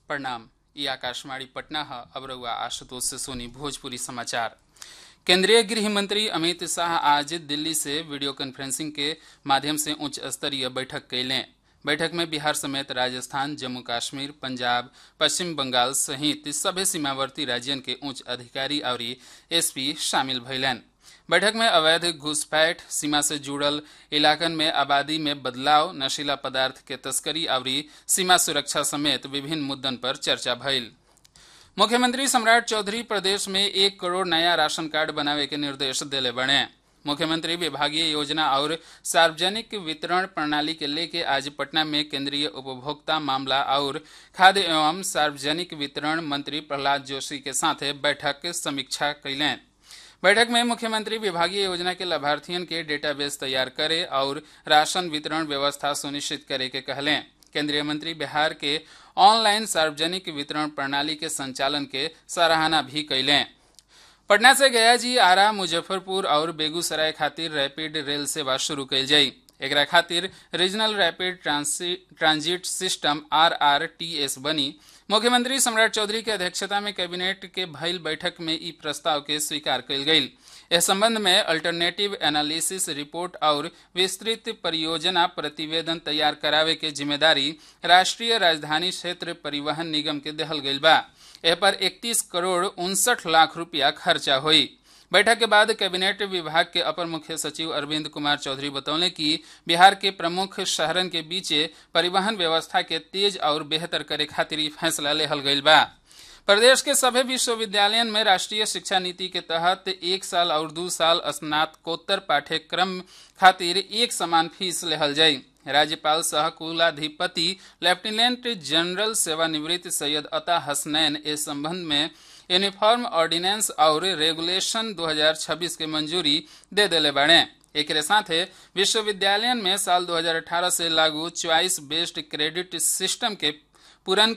प्रणाम ई आकाशवाणी पटना है अब रउआ आशुतोष से सोनी भोजपुरी समाचार केंद्रीय गृह मंत्री अमित शाह आज दिल्ली से वीडियो कॉन्फ्रेंसिंग के माध्यम से उच्च स्तरीय बैठक कैलें बैठक में बिहार समेत राजस्थान जम्मू कश्मीर पंजाब पश्चिम बंगाल सहित सभे सीमावर्ती राज्यन के उच्च अधिकारी और एसपी शामिल भैलन बैठक में अवैध घुसपैठ सीमा से जुड़ल इलाकन में आबादी में बदलाव नशीला पदार्थ के तस्करी और सीमा सुरक्षा समेत विभिन्न मुद्दन पर चर्चा भइल मुख्यमंत्री सम्राट चौधरी प्रदेश में एक करोड़ नया राशन कार्ड बनावे के निर्देश दिले बने मुख्यमंत्री विभागीय योजना और सार्वजनिक वितरण प्रणाली के लेके आज पटना में केंद्रीय उपभोक्ता मामला और खाद्य एवं सार्वजनिक वितरण मंत्री प्रहलाद जोशी के साथ बैठक समीक्षा कैलें बैठक में मुख्यमंत्री विभागीय योजना के लाभार्थियों के डेटाबेस तैयार करे और राशन वितरण व्यवस्था सुनिश्चित करे के कहलें केंद्रीय मंत्री बिहार के ऑनलाइन सार्वजनिक वितरण प्रणाली के संचालन के सराहना भी कैलें पटना से गया जी आरा मुजफ्फरपुर और बेगूसराय खातिर रैपिड रेल सेवा शुरू कैल जाई एकरा खातिर regional rapid transit system R R T S बनी मुख्यमंत्री सम्राट चौधरी के अध्यक्षता में कैबिनेट के भइल बैठक में ई प्रस्ताव के स्वीकार कल गई इस संबंध में अल्टरनेटिव एनालिसिस रिपोर्ट और विस्तृत परियोजना प्रतिवेदन तैयार करावे के जिम्मेदारी राष्ट्रीय राजधानी क्षेत्र परिवहन निगम के दहल गई बा एह पर 31 करोड़ उनसठ लाख रुपया खर्चा हुई बैठक के बाद कैबिनेट विभाग के अपर मुख्य सचिव अरविंद कुमार चौधरी बतौले कि बिहार के प्रमुख शहरन के बीचे परिवहन व्यवस्था के तेज और बेहतर करे खातिर फैसला लेहल गई बा प्रदेश के सभी विश्वविद्यालयन में राष्ट्रीय शिक्षा नीति के तहत एक साल और दो साल स्नातकोत्तर पाठ्यक्रम खातिर एक समान फीस लेहल जाई राज्यपाल सह कुलाधिपति लेफ्टिनेंट जनरल सेवानिवृत्त सैयद अता हसनैन इस संबंध में यूनिफॉर्म ऑर्डिनेंस और रेगुलेशन 2026 के मंजूरी दे दिले बाड़े एक साथ विश्वविद्यालय में साल 2018 से लागू च्वाइस बेस्ड क्रेडिट सिस्टम के पूरन